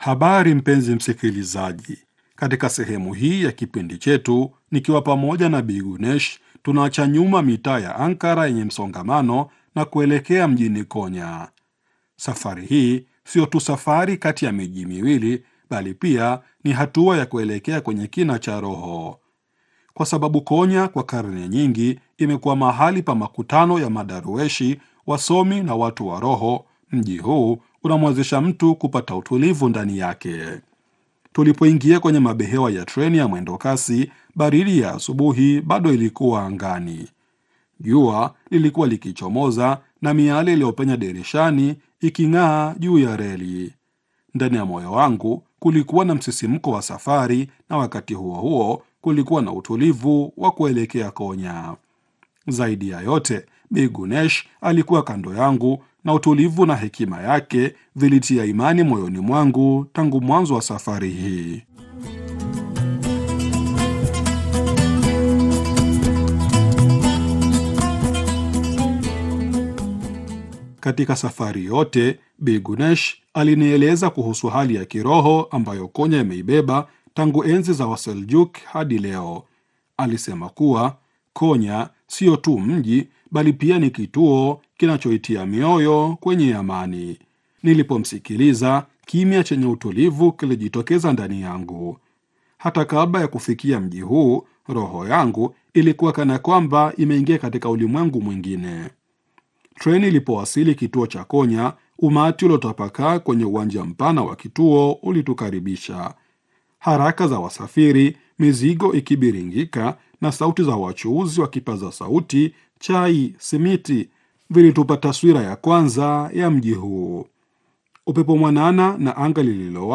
Habari mpenzi msikilizaji, katika sehemu hii ya kipindi chetu, nikiwa pamoja na Bi Gunesh, tunaacha nyuma mitaa ya Ankara yenye msongamano na kuelekea mjini Konya. Safari hii sio tu safari kati ya miji miwili, bali pia ni hatua ya kuelekea kwenye kina cha roho, kwa sababu Konya kwa karne nyingi imekuwa mahali pa makutano ya madarueshi, wasomi na watu wa roho. Mji huu unamwezesha mtu kupata utulivu ndani yake. Tulipoingia kwenye mabehewa ya treni ya mwendo kasi, baridi ya asubuhi bado ilikuwa angani. Jua lilikuwa likichomoza na miale iliyopenya dirishani iking'aa juu ya reli. Ndani ya moyo wangu kulikuwa na msisimko wa safari, na wakati huo huo kulikuwa na utulivu wa kuelekea Konya. Zaidi ya yote, Bi Gunesh alikuwa kando yangu na utulivu na hekima yake vilitia imani moyoni mwangu tangu mwanzo wa safari hii. Katika safari yote, Bi Gunesh alinieleza kuhusu hali ya kiroho ambayo Konya imeibeba tangu enzi za Waseljuk hadi leo. Alisema kuwa Konya sio tu mji bali pia ni kituo kinachoitia mioyo kwenye amani. Nilipomsikiliza, kimya chenye utulivu kilijitokeza ndani yangu. Hata kabla ya kufikia mji huu, roho yangu ilikuwa kana kwamba imeingia katika ulimwengu mwingine. Treni ilipowasili kituo cha Konya, umati uliotapakaa kwenye uwanja mpana wa kituo ulitukaribisha. Haraka za wasafiri, mizigo ikibiringika na sauti za wachuuzi wa kipaza sauti, chai, simiti vilitupa taswira ya kwanza ya mji huu. Upepo mwanana na anga lililowa